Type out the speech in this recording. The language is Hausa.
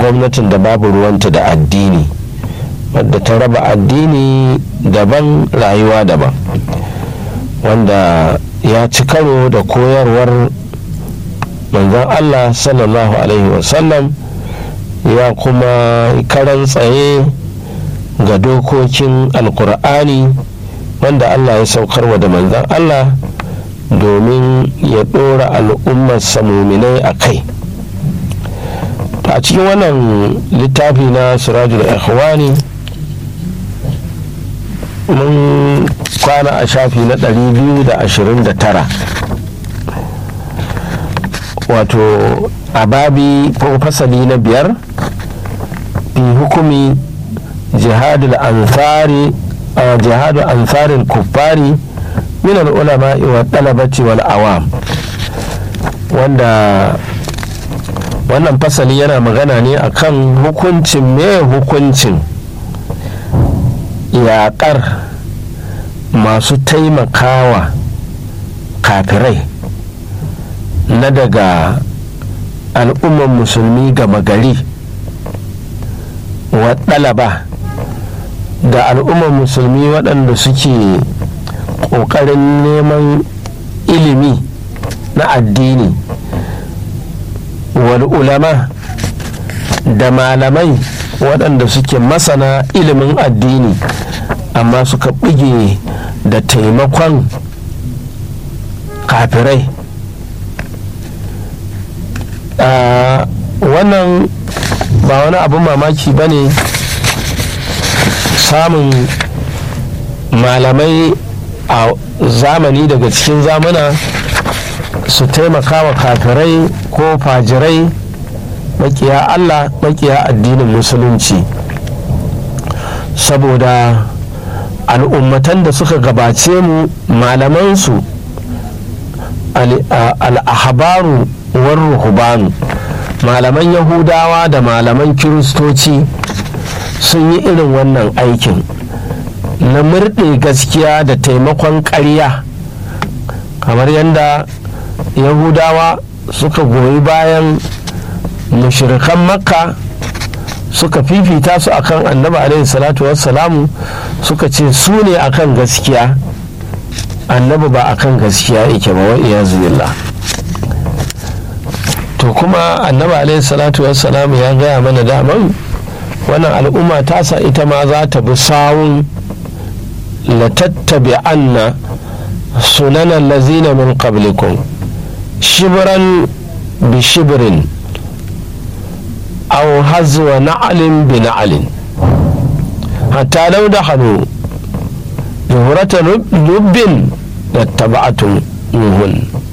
gwamnatin da babu ruwanta da addini wadda ta raba addini daban rayuwa daban wanda ya ci karo da koyarwar manzon allah sallallahu alaihi wasallam ya kuma karan tsaye ga dokokin alkur'ani wanda allah ya saukarwa da manzon allah domin ya ɗora al'ummar muminai a kai a cikin wannan littafi na sirajul ikhwani mun kwana a shafi na 229 wato a babi ko fasali na biyar fi hukumi jihadul ansari jihadu ansarin kuffari min al'ulama wa talabati wal awam wanda wannan fasali yana magana ne akan hukuncin me hukuncin yaƙar masu taimakawa kafirai na daga al'ummar musulmi gama gari wa ɗalaba da al'ummar musulmi waɗanda suke ƙoƙarin neman ilimi na addini wal ulama da malamai waɗanda suke masana ilimin addini amma suka buge da taimakon kafirai wannan ba wani abin mamaki ba ne samun malamai a zamani daga cikin zamana su taimaka wa kafirai ko fajirai makiya allah makiya addinin musulunci saboda al'ummatan da suka gabace mu malamansu al'ahabaru war ruhubanu malaman yahudawa da malaman kiristoci sun yi irin wannan aikin na murɗe gaskiya da taimakon ƙarya kamar yadda yahudawa suka goyi bayan mushirikan makka suka fifita su akan annabi alaihi salatu wassalamu suka ce su ne akan gaskiya annabi ba akan gaskiya yake ba wa iyazu billah to kuma annabi alaihi salatu wassalamu ya gaya mana daman wannan al'umma tasa ita ma za ta bi sawun latattabi anna sunanan lazina min qablikum shibran bi shibrin أو هزو نعل بنعل حتى لو دخلوا جهرة لب لاتبعتم منهن